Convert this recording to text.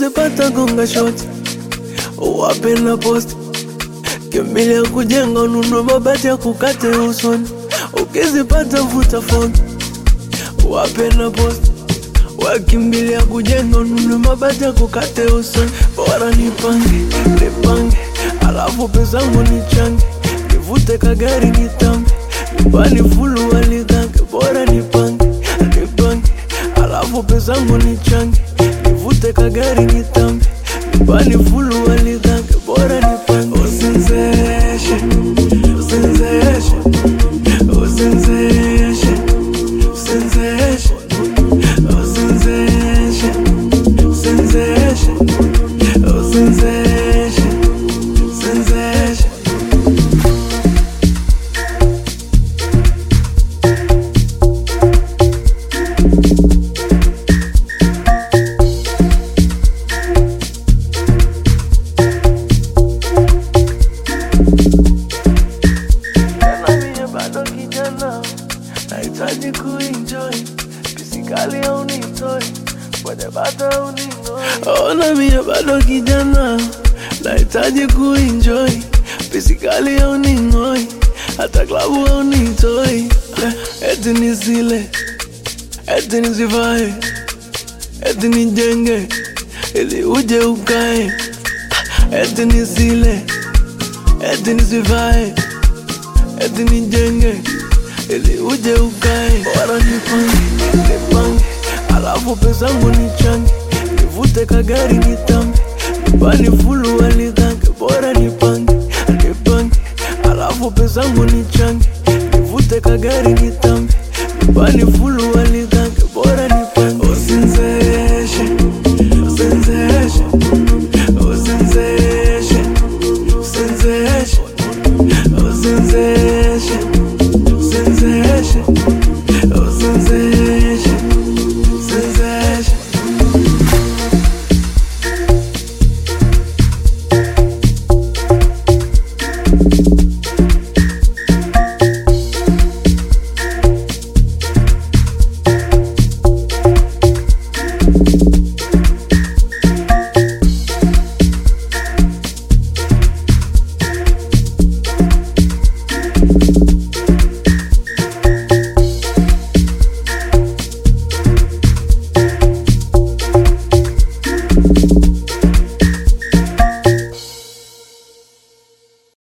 ukizipata gonga shoti wape na posti kimbilia kujenga ununue mabati ya kukate usoni ukizipata vuta foni wape na posti wakimbilia kujenga ununue mabati ya kukate usoni bora nipange nipange alafu pezangu nichange nivute kagari nitambe nyumbani fulu waligange bora nipange nipange alafu pezangu nichange nivute kagari nitambe nyumbani fulu waligange bora nipange usinzeshe usinzeshe usinzeshe usinzeshe usinzeshe usinzeshe usinzeshe usinzeshe Tena mie bado kijana, nahitaji kuenjoy pisikali au nitoi kwenye bata au ninoi. Ona mie bado kijana, nahitaji kuenjoy pisikali au ning'oi, hata klabu au nitoi, Eh, eti nisile, eti nisivae, eti nijenge ili uje ukae, eti nisile, eti nisivae eti nijenge ili uje ukae, bora nipange nipange, alafu pezangu nichange, nivute kagari nitambe, nyumbani fulu waligange, bora nipange nipange, alafu pezangu nichange, nivute kagari nitambe, nyumbani fulu waligange, bora nipange usinzeshe usinzeshe usinzeshe usinzeshe usinzeshe usinzeshe usinzeshe usinzeshe